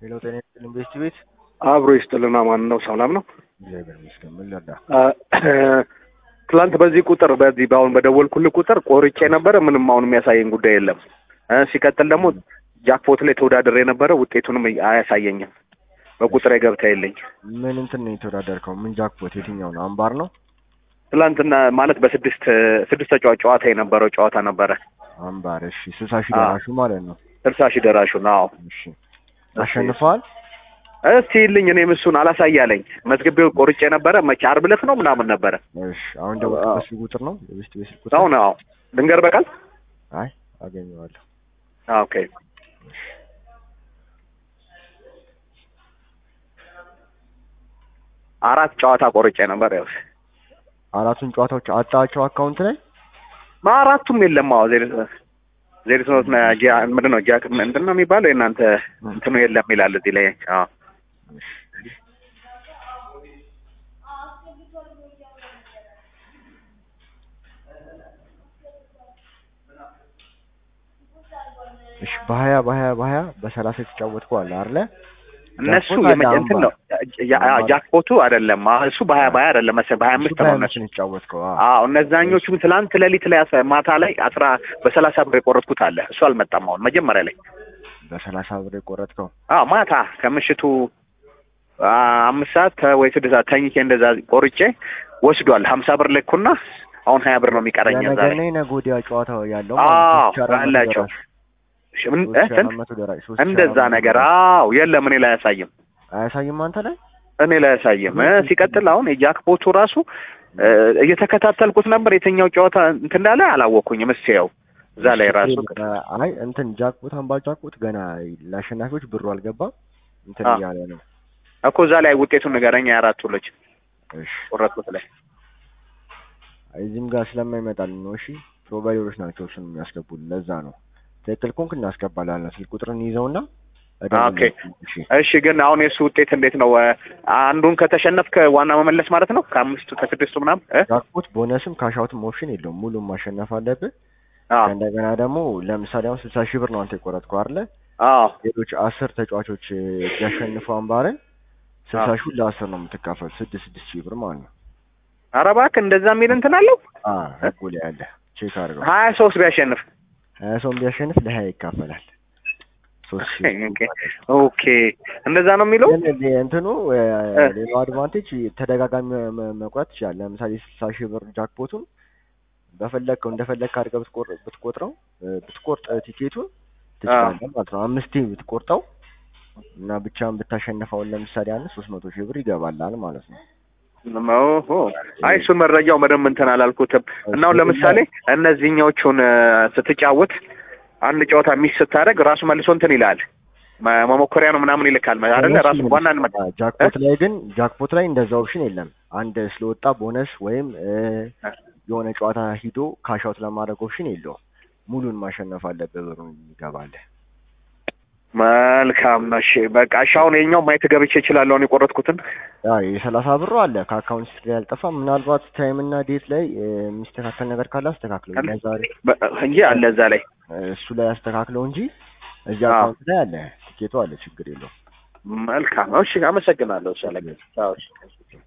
ሄሎ ጤና ይስጥልኝ ቤስት ቤት አብሮ ይስጥልና ማን ነው? ሰላም ነው። እግዚአብሔር ይመስገን። ምን ልርዳ? ትላንት በዚህ ቁጥር በዚህ በአሁን በደወልኩልህ ቁጥር ቆርጬ ነበረ። ምንም አሁን የሚያሳየኝ ጉዳይ የለም። እ ሲቀጥል ደግሞ ጃክፖት ላይ ተወዳድሬ የነበረ ውጤቱንም አያሳየኝም። በቁጥር ገብታ የለኝ ምን እንትን ነው የተወዳደርከው? ምን ጃክፖት? የትኛው ነው? አምባር ነው? ትላንትና ማለት በስድስት ስድስት ተጫዋች ጨዋታ የነበረው ጨዋታ ነበረ። አምባር። እሺ ስልሳ ሺህ ደራሹ ማለት ነው። ስልሳ ሺህ ደራሹ ነው። እሺ አሸንፈዋል? እስቲ ይልኝ እኔም እሱን አላሳያለኝ መዝግቤው ቆርጬ ነበረ። መቼ ዓርብ ዕለት ነው ምናምን ነበረ። እሺ አሁን ደወልኩበት ስልክ ቁጥር ነው የቤስት ቤት ስልክ ቁጥር? አሁን አዎ ልንገር በቃል አይ አገኘዋለሁ። ኦኬ አራት ጨዋታ ቆርጬ ነበር። ያው አራቱን ጨዋታዎች አጣቸው አካውንት ላይ አራቱም የለም። አዎ ዜሮ ዜሮ ሶስት ምንድን ነው ጃክ ምንድን ነው የሚባለው የእናንተ እንትኑ የለም ይላል እዚህ ላይ። አዎ እሺ በሀያ በሀያ በሀያ በሰላሳ የተጫወትከው አለ አይደለ? እነሱ ጃክፖት አለ እንትን ነው አምባር። ጃክፖቱ አይደለም። አዎ እሱ በሀያ በሀያ አይደለም መሰለኝ በሀያ አምስት ነው እነሱ ነው የተጫወትከው። አዎ አዎ እነዛኞቹም ትላንት ሌሊት ላይ አስራ- ማታ ላይ አስራ በሰላሳ ብር የቆረጥኩት አለ። እሱ አልመጣም። አሁን መጀመሪያ ላይ በሰላሳ ብር የቆረጥከው አዎ ማታ ከምሽቱ አ- አምስት ሰዓት ተ- ወይ ስድስት ሰዓት ተኝቼ እንደዛ ቆርጬ ወስዷል። ሀምሳ ብር ልኩና አሁን ሀያ ብር ነው የሚቀረኝ እዛ የነገና ላይ። የነገ ወዲያ ጨዋታ ያለው አዎ ሶስት ሺህ አራት መቶ አላቸው ደራሽ። ሽ- ምን- ሶስት እ ሺህ ስንት? አራት መቶ ደራሽ፣ ሶስት ሺህ እንደዛ አራት መቶ ነገር ደራሽ። አዎ የለም እኔ ላይ አያሳይም አያሳይም አንተ ላይ እኔ ላይ አያሳይም እ ሲቀጥል አሁን የጃክፖቱ ራሱ እ እየተከታተልኩት ነበር የትኛው ጨዋታ እንትን እንዳለ አላወቅኩኝም እስኪ ያው እዛ ላይ ራሱ አይ እንትን ጃክፖት አምባ ጃክፖት ገና ለአሸናፊዎች ብሩ አልገባም እንትን አዎ። እያለ ነው። እኮ እዛ ላይ ውጤቱን ንገረኝ የአራቱ ልጅ እሺ ቆረጥኩት ላይ እዚህም ጋር ስለማይመጣልን ነው። እሺ ፕሮቫይደሮች ናቸው እሱን የሚያስገቡልን። ለዛ ነው ትክክል ኮንክ እናስገባላለን። ስልክ ቁጥርን ይዘውና ኦኬ እሺ ግን አሁን የእሱ ውጤት እንዴት ነው እ አንዱን ከተሸነፍክ ዋና መመለስ ማለት ነው ከአምስቱ ከስድስቱ ምናምን እ ጃክፖት ቦነስም ካሻውትም ኦፕሽን የለውም። ሙሉም ማሸነፍ አለብህ። አዎ እንደገና ደግሞ ለምሳሌ አሁን ስልሳ ሺህ ብር ነው አንተ የቆረጥከው አይደለ? አዎ ሌሎች አስር ተጫዋቾች ቢያሸንፉ አምባርን ስልሳ አዎ። ሺህ ለአስር ነው የምትካፈል ስድስት ስድስት ሺህ ብር ማለት ነው። ኧረ እባክህ እንደዛ የሚል እንትን አለው አ ህጉ ላይ ያለ ቼክ አድርገው። ሀያ ሶስት ቢያሸንፍ ሀያ ሰውን ቢያሸንፍ ለሀያ ይካፈላል። ሶስት ሺህ ኦኬ ኦኬ እንደዛ ነው የሚለው ግን ሌ- እንትኑ እ፣ ሌላው አድቫንቴጅ ተደጋጋሚ መ- መ- መቁረጥ ትችላለህ። ለምሳሌ ስልሳ ሺህ ብር ጃክፖቱን በፈለግከው እንደፈለግክ አድርገህ ብትቆር- ብትቆጥረው እ፣ ብትቆርጥ ቲኬቱን ትችላለህ ማለት ነው። አምስቴ ብትቆርጠው እና ብቻን ብታሸንፈውን ለምሳሌ አንድ ሶስት መቶ ሺህ ብር ይገባላል ማለት ነው። ኦሆ አይ እሱን መረጃው በደንብ እንትን አላልኩትም እና አሁን ለምሳሌ እነዚህኛዎቹን እ፣ ስትጫወት አንድ ጨዋታ ሚስ ስታደርግ ራሱ መልሶ እንትን ይላል መ- መሞከሪያ ነው ምናምን ይልካል አይደለ ራሱ ዋና አ፣ ጃክፖት ላይ ግን ጃክፖት ላይ እንደዛ ኦፕሽን የለም። አንድ ስለወጣ ቦነስ ወይም እ፣ የሆነ ጨዋታ ሂዶ ካሻውት ለማድረግ ኦፕሽን የለውም። ሙሉን ማሸነፍ አለብህ ብሩን ይገባልህ። መልካም እሺ በቃ እሺ አሁን የኛው ማየት ገብቼ እችላለሁ አሁን የቆረጥኩትን ያ የሰላሳ ብሩ አለ ከአካውንት ስትሪ አልጠፋም። ምናልባት ታይም እና ዴት ላይ እ፣ የሚስተካከል ነገር ካለ አስተካክለው። አለ? ዛሬ በ- እንጂ አለ እዛ ላይ እሱ ላይ አስተካክለው እንጂ እዚህ አዎ። አካውንት ላይ አለ፣ ቲኬቱ አለ፣ ችግር የለውም። መልካም እሺ አመሰግናለሁ እሺ አለቀ አዎ እሺ